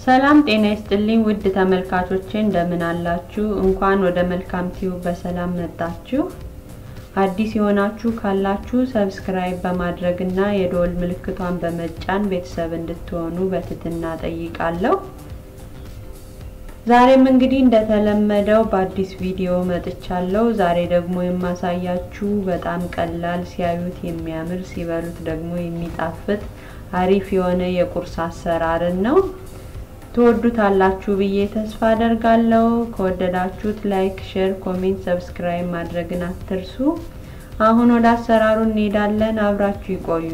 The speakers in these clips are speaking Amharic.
ሰላም ጤና ይስጥልኝ ውድ ተመልካቾቼ እንደምን አላችሁ? እንኳን ወደ መልካም ቲዩብ በሰላም መጣችሁ። አዲስ የሆናችሁ ካላችሁ ሰብስክራይብ በማድረግ እና የደወል ምልክቷን በመጫን ቤተሰብ እንድትሆኑ በትህትና ጠይቃለሁ። ዛሬም እንግዲህ እንደተለመደው በአዲስ ቪዲዮ መጥቻለሁ። ዛሬ ደግሞ የማሳያችሁ በጣም ቀላል፣ ሲያዩት የሚያምር ሲበሉት ደግሞ የሚጣፍጥ አሪፍ የሆነ የቁርስ አሰራርን ነው። ትወዱታላችሁ ብዬ ተስፋ አደርጋለሁ። ከወደዳችሁት ላይክ፣ ሼር፣ ኮሜንት፣ ሰብስክራይብ ማድረግን አትርሱ። አሁን ወደ አሰራሩ እንሄዳለን። አብራችሁ ይቆዩ።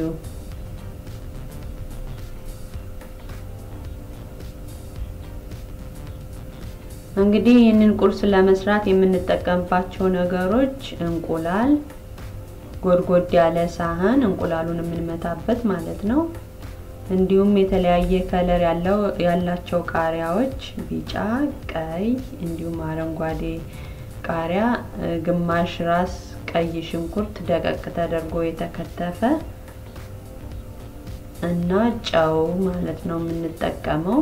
እንግዲህ ይህንን ቁርስ ለመስራት የምንጠቀምባቸው ነገሮች እንቁላል፣ ጎድጎድ ያለ ሳህን እንቁላሉን የምንመታበት ማለት ነው። እንዲሁም የተለያየ ከለር ያለው ያላቸው ቃሪያዎች ቢጫ፣ ቀይ እንዲሁም አረንጓዴ ቃሪያ፣ ግማሽ ራስ ቀይ ሽንኩርት ደቀቅ ተደርጎ የተከተፈ እና ጨው ማለት ነው የምንጠቀመው።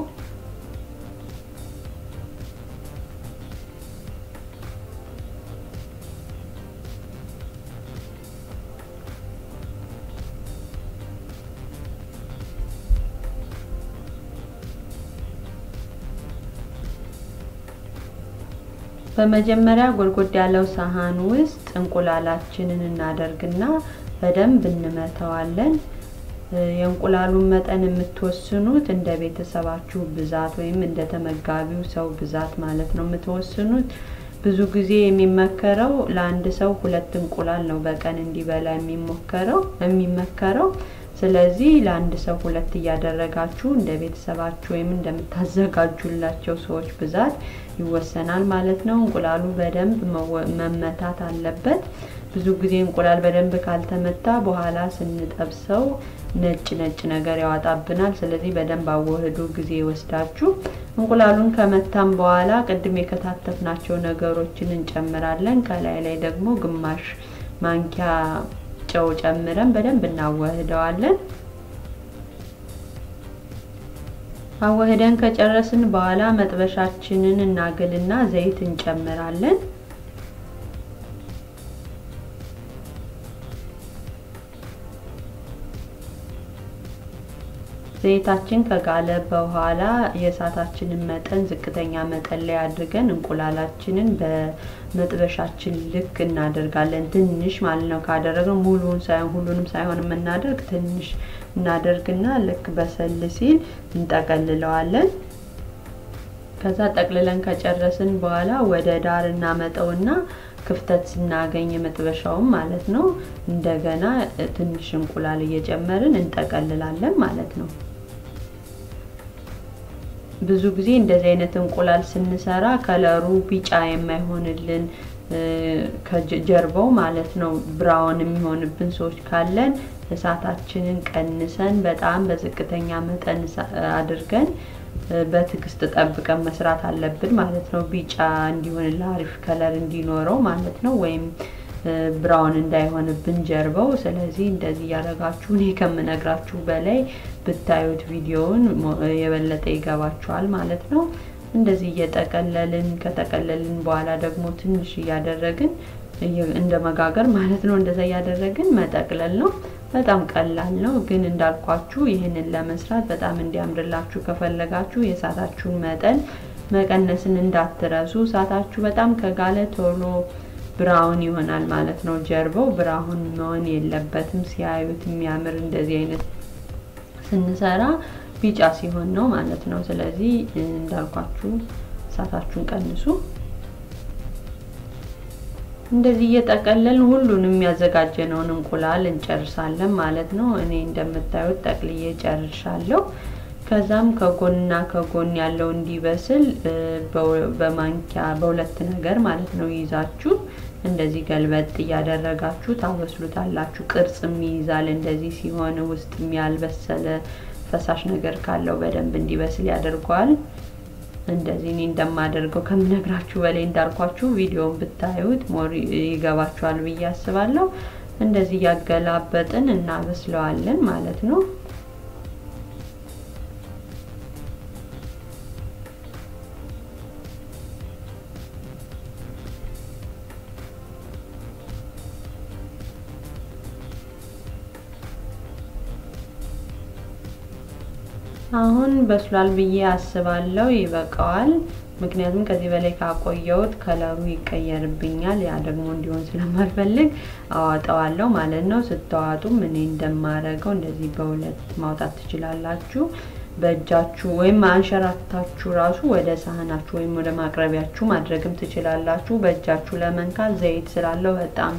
በመጀመሪያ ጎድጎድ ያለው ሳህን ውስጥ እንቁላላችንን እናደርግና በደንብ እንመተዋለን። የእንቁላሉን መጠን የምትወስኑት እንደ ቤተሰባችሁ ብዛት ወይም እንደ ተመጋቢው ሰው ብዛት ማለት ነው የምትወስኑት። ብዙ ጊዜ የሚመከረው ለአንድ ሰው ሁለት እንቁላል ነው በቀን እንዲበላ የሚሞከረው የሚመከረው። ስለዚህ ለአንድ ሰው ሁለት እያደረጋችሁ እንደ ቤተሰባችሁ ወይም እንደምታዘጋጁላቸው ሰዎች ብዛት ይወሰናል ማለት ነው። እንቁላሉ በደንብ መመታት አለበት። ብዙ ጊዜ እንቁላል በደንብ ካልተመታ በኋላ ስንጠብሰው ነጭ ነጭ ነገር ያወጣብናል። ስለዚህ በደንብ አወህዱ ጊዜ ወስዳችሁ እንቁላሉን ከመታም በኋላ ቅድም የከታተፍናቸው ነገሮችን እንጨምራለን። ከላይ ላይ ደግሞ ግማሽ ማንኪያ ጨው ጨምረን በደንብ እናዋህደዋለን። አዋህደን ከጨረስን በኋላ መጥበሻችንን እናግልና ዘይት እንጨምራለን። ዘይታችን ከጋለ በኋላ የእሳታችንን መጠን ዝቅተኛ መጠን ላይ አድርገን እንቁላላችንን በመጥበሻችን ልክ እናደርጋለን። ትንሽ ማለት ነው። ካደረግን ሙሉውን ሳይሆን ሁሉንም ሳይሆን የምናደርግ ትንሽ እናደርግና ልክ በሰል ሲል እንጠቀልለዋለን። ከዛ ጠቅልለን ከጨረስን በኋላ ወደ ዳር እናመጠውና ክፍተት ስናገኝ መጥበሻውን ማለት ነው እንደገና ትንሽ እንቁላል እየጨመርን እንጠቀልላለን ማለት ነው። ብዙ ጊዜ እንደዚህ አይነት እንቁላል ስንሰራ ከለሩ ቢጫ የማይሆንልን ከጀርባው ማለት ነው ብራውን የሚሆንብን ሰዎች ካለን እሳታችንን ቀንሰን በጣም በዝቅተኛ መጠን አድርገን በትዕግስት ጠብቀን መስራት አለብን ማለት ነው። ቢጫ እንዲሆን አሪፍ ከለር እንዲኖረው ማለት ነው። ወይም ብራውን እንዳይሆንብን ጀርባው። ስለዚህ እንደዚህ እያደረጋችሁ እኔ ከምነግራችሁ በላይ ብታዩት ቪዲዮውን የበለጠ ይገባችኋል ማለት ነው። እንደዚህ እየጠቀለልን ከጠቀለልን በኋላ ደግሞ ትንሽ እያደረግን እንደ መጋገር ማለት ነው። እንደዛ እያደረግን መጠቅለል ነው። በጣም ቀላል ነው። ግን እንዳልኳችሁ ይህንን ለመስራት በጣም እንዲያምርላችሁ ከፈለጋችሁ የእሳታችሁን መጠን መቀነስን እንዳትረሱ። እሳታችሁ በጣም ከጋለ ቶሎ ብራውን ይሆናል ማለት ነው። ጀርባው ብራውን መሆን የለበትም። ሲያዩት የሚያምር እንደዚህ አይነት ስንሰራ ቢጫ ሲሆን ነው ማለት ነው። ስለዚህ እንዳልኳችሁ እሳታችሁን ቀንሱ። እንደዚህ እየጠቀለልን ሁሉንም ያዘጋጀነውን እንቁላል እንጨርሳለን ማለት ነው። እኔ እንደምታዩት ጠቅልዬ ጨርሻለሁ። ከዛም ከጎንና ከጎን ያለው እንዲበስል በማንኪያ በሁለት ነገር ማለት ነው ይዛችሁ እንደዚህ ገልበጥ እያደረጋችሁ ታበስሉታላችሁ። ቅርጽም ይይዛል። እንደዚህ ሲሆን ውስጥ ያልበሰለ ፈሳሽ ነገር ካለው በደንብ እንዲበስል ያደርገዋል። እንደዚህ እኔ እንደማደርገው ከምነግራችሁ በላይ እንዳልኳችሁ ቪዲዮውን ብታዩት ሞር ይገባችኋል ብዬ አስባለሁ። እንደዚህ እያገላበጥን እናበስለዋለን ማለት ነው። አሁን በስሏል ብዬ አስባለሁ። ይበቃዋል። ምክንያቱም ከዚህ በላይ ካቆየሁት ከለሩ ይቀየርብኛል። ያ ደግሞ እንዲሆን ስለማልፈልግ አዋጠዋለሁ ማለት ነው። ስተዋጡም እኔ እንደማረገው እንደዚህ በሁለት ማውጣት ትችላላችሁ። በእጃችሁ ወይም አንሸራታችሁ ራሱ ወደ ሳህናችሁ ወይም ወደ ማቅረቢያችሁ ማድረግም ትችላላችሁ። በእጃችሁ ለመንካት ዘይት ስላለው በጣም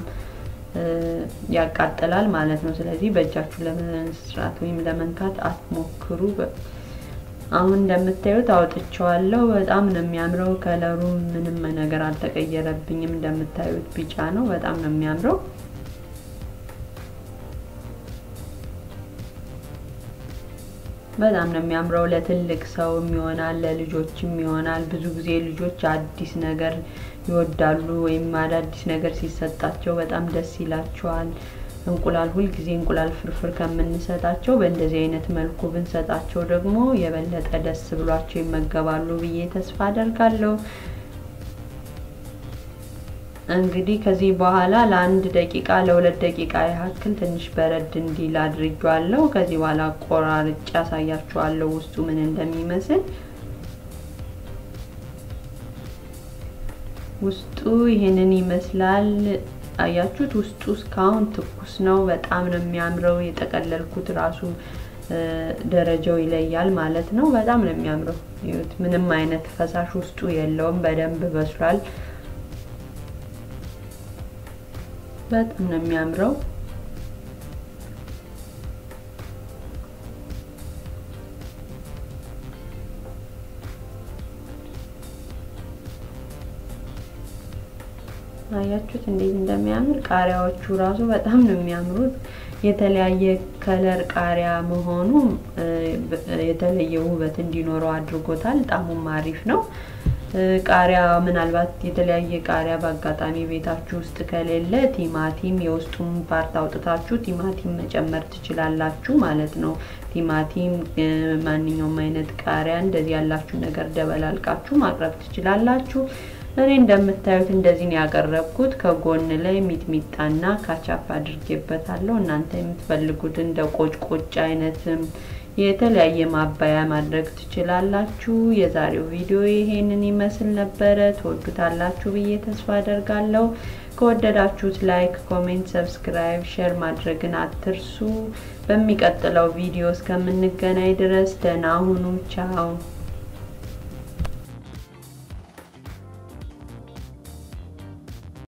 ያቃጥላል ማለት ነው። ስለዚህ በእጃችሁ ለመስራት ወይም ለመንካት አትሞክሩ። አሁን እንደምታዩት አውጥቼዋለሁ። በጣም ነው የሚያምረው። ከለሩ ምንም ነገር አልተቀየረብኝም። እንደምታዩት ቢጫ ነው። በጣም ነው የሚያምረው። በጣም ነው የሚያምረው። ለትልቅ ሰውም ይሆናል፣ ለልጆችም ይሆናል። ብዙ ጊዜ ልጆች አዲስ ነገር ይወዳሉ ወይም አዳዲስ ነገር ሲሰጣቸው በጣም ደስ ይላቸዋል። እንቁላል ሁልጊዜ እንቁላል ፍርፍር ከምንሰጣቸው በእንደዚህ አይነት መልኩ ብንሰጣቸው ደግሞ የበለጠ ደስ ብሏቸው ይመገባሉ ብዬ ተስፋ አደርጋለሁ። እንግዲህ ከዚህ በኋላ ለአንድ ደቂቃ ለሁለት ደቂቃ ያክል ትንሽ በረድ እንዲል አድርጌዋለሁ። ከዚህ በኋላ ቆራርጬ ያሳያችኋለሁ ውስጡ ምን እንደሚመስል። ውስጡ ይሄንን ይመስላል። አያችሁት? ውስጡ እስካሁን ትኩስ ነው። በጣም ነው የሚያምረው። የጠቀለልኩት ራሱ ደረጃው ይለያል ማለት ነው። በጣም ነው የሚያምረው። ይኸውት፣ ምንም አይነት ፈሳሽ ውስጡ የለውም። በደንብ በስሏል። በጣም ነው የሚያምረው። አያችሁት እንዴት እንደሚያምር ቃሪያዎቹ ራሱ በጣም ነው የሚያምሩት። የተለያየ ከለር ቃሪያ መሆኑ የተለየ ውበት እንዲኖረው አድርጎታል። ጣሙም አሪፍ ነው። ቃሪያ ምናልባት የተለያየ ቃሪያ በአጋጣሚ ቤታችሁ ውስጥ ከሌለ ቲማቲም የውስጡን ፓርት አውጥታችሁ ቲማቲም መጨመር ትችላላችሁ ማለት ነው። ቲማቲም፣ ማንኛውም አይነት ቃሪያ እንደዚህ ያላችሁ ነገር ደበላልቃችሁ ማቅረብ ትችላላችሁ። እኔ እንደምታዩት እንደዚህ ነው ያቀረብኩት። ከጎን ላይ ሚጥሚጣና ካቻፕ አድርጌበታለሁ። እናንተ የምትፈልጉት እንደ ቆጭቆጭ አይነትም የተለያየ ማባያ ማድረግ ትችላላችሁ። የዛሬው ቪዲዮ ይሄንን ይመስል ነበረ። ትወዱታላችሁ ብዬ ተስፋ አደርጋለሁ። ከወደዳችሁት ላይክ፣ ኮሜንት፣ ሰብስክራይብ፣ ሼር ማድረግን አትርሱ። በሚቀጥለው ቪዲዮ እስከምንገናኝ ድረስ ደህና ሁኑ። ቻው